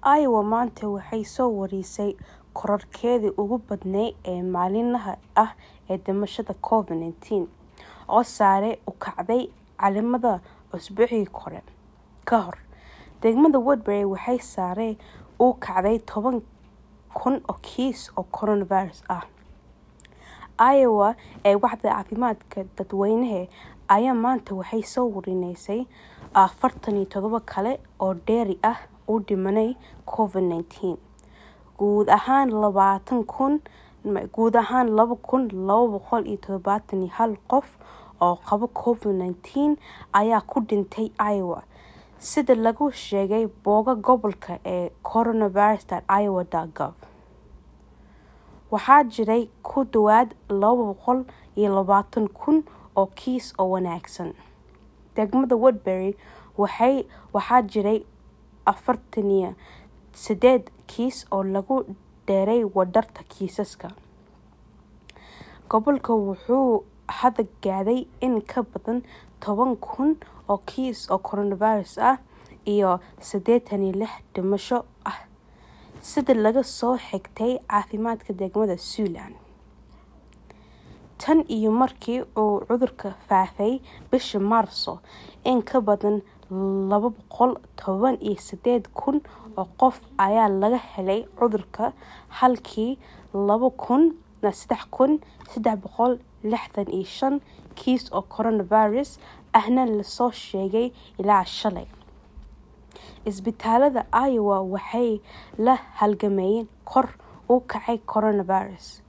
Iowa maanta waxay soo warisay kororkeedii ugu badnayd ee maalinlaha ah ee dhimashada Covid-19, oo sare u kacday calaamadaha usbuucii ka hor. Degmada Woodbury waxay sare u kacday toban kun oo kiis oo coronavirus ah. Iowa ee Waaxda Caafimaadka Dadweynaha ayaa maanta waxay soo warisay afartan iyo todoba kale oo dheeri ah oo u dhimanaya Covid-19. Guud ahaan laba kun laba boqol iyo todobatan iyo hal qof oo qaba Covid-19 ayaa ku dhintay Iowa, sida lagu sheegay bogga gobolka ee coronavirus.iowa.gov. Waxaa jiray ku dhawaad laba boqol iyo labatan kun oo kiis oo wanaagsan. Degmada Woodbury waxaa jiray afartan iyo sideed kiis oo lagu daray wadarta kiisaska. Gobolku wuxuu hadda gaadhay in ka badan toban kun oo kiis oo coronavirus ah iyo sideetan iyo lix dhimasho ah, sida laga soo xigtay caafimaadka degmada Siouxland. Tan iyo markii uu cudurku faafay bishii Maarso, in ka badan laba boqol toban iyo sideed kun oo qof ayaa laga helay cudurka halkii sedax kun sedax boqol lixdan iyo shan kiis oo coronavirus ahna la soo sheegay ilaa shalay. Isbitaalada Iowa waxay la halgamayeen kor u kaca coronavirus.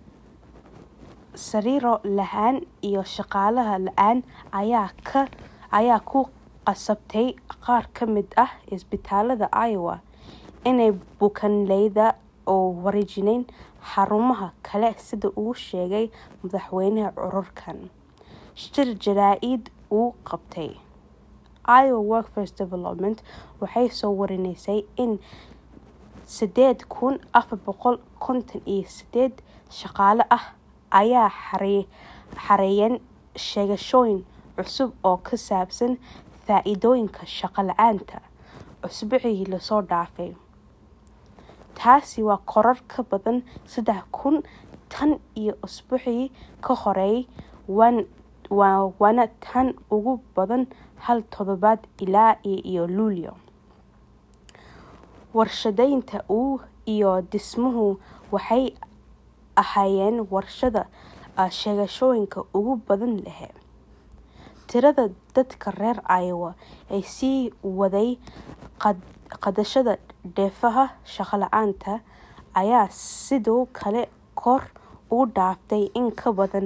Sariiro la'aan iyo shaqaale la'aan ayaa ku qasabtay qaar ka mid ah isbitaalada Iowa inay bukaanleyda u wareejiyaan xarumaha kale sida uu sheegay madaxweynaha ururkan, shir jaraa'id uu qabtay. Iowa Workforce Development waxay soo warisay in sideed kun afar boqol konton iyo sideed shaqaale ah ay xareeyeen sheegashooyin cusub oo ku saabsan faa'iidooyinka shaqo la'aanta usbuucii la soo dhaafay. Taasi waa koror ka badan saddex kun tan iyo usbuucii ka horreeyay, waana tan ugu badan hal toddobaad ilaa iyo Luulyo. Warshadaynta iyo dhismuhu waxay ahaayeen warshadaha sheegashooyinka ugu badan leh. Tirada dadka reer Iowa ee sii waday qaadashada dheefaha shaqo la'aanta ayaa sidoo kale kor u dhaaftay in ka badan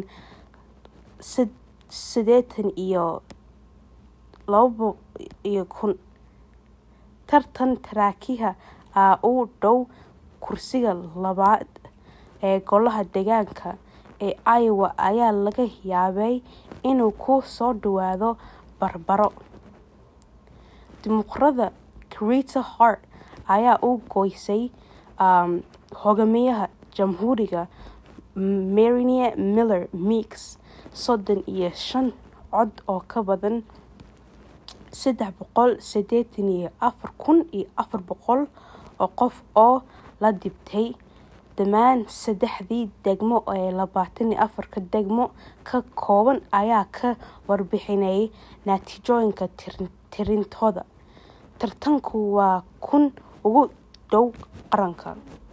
sideetan iyo laba kun. Tartan taraakiga ah oo u dhow kursiga labaad ee golaha deegaanka ee Iowa ayaa laga yaabaa inuu ku soo dhawaado barbaro. Dimuqraadka Greta Hart ayaa u goysay hogaamiyaha Jamhuuriga Marie Miller Meeks sodon iyo shan cod oo ka badan sedax boqol sideetan iyo afar kun iyo afar boqol oo qof oo la dhiibtay. Dhammaan saddexdii degmo ee labatan iyo afarka degmo ka kooban ayaa ka warbixinayay natiijooyinka tirintooda. Tartanku waa kan ugu dhow qaranka.